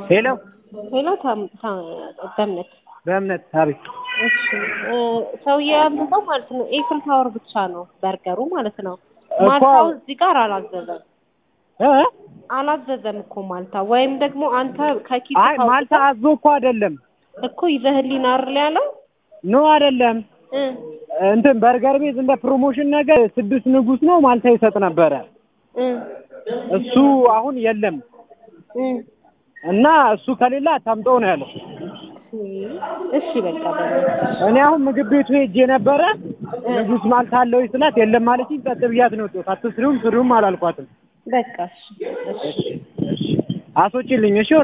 ሄሎ ሄሎ ታም ታ- በእምነት በእምነት አቤት እሺ እ ሰውዬ ያዘዘው ማለት ነው ኤፍል ታወር ብቻ ነው በርገሩ ማለት ነው። እኮ- ማልታው እዚህ ጋር አላዘዘም እ አላዘዘም እኮ ማልታ ወይም ደግሞ አንተ ከኪስ አይ ማልታ አዞ እኮ አይደለም እኮ ይዘህልኝ አይደል ያለው ኖ አይደለም እ እንትን በርገር ቤት እንደ ፕሮሞሽን ነገር ስድስት ንጉስ ነው ማልታ ይሰጥ ነበረ እ እሱ አሁን የለም እ እና እሱ ከሌላ አታምጠው ነው ያለው እሺ በቃ በእምነት እኔ አሁን ምግብ ቤቱ ሄጄ ነበረ ንጉስ ማልታ አለው ስላት የለም ማለችኝ ጸጥ ብያት ነው የወጣሁት አትስሪውም ስሪውም አላልኳትም በቃ እሺ እሺ አስወጪልኝ እሺ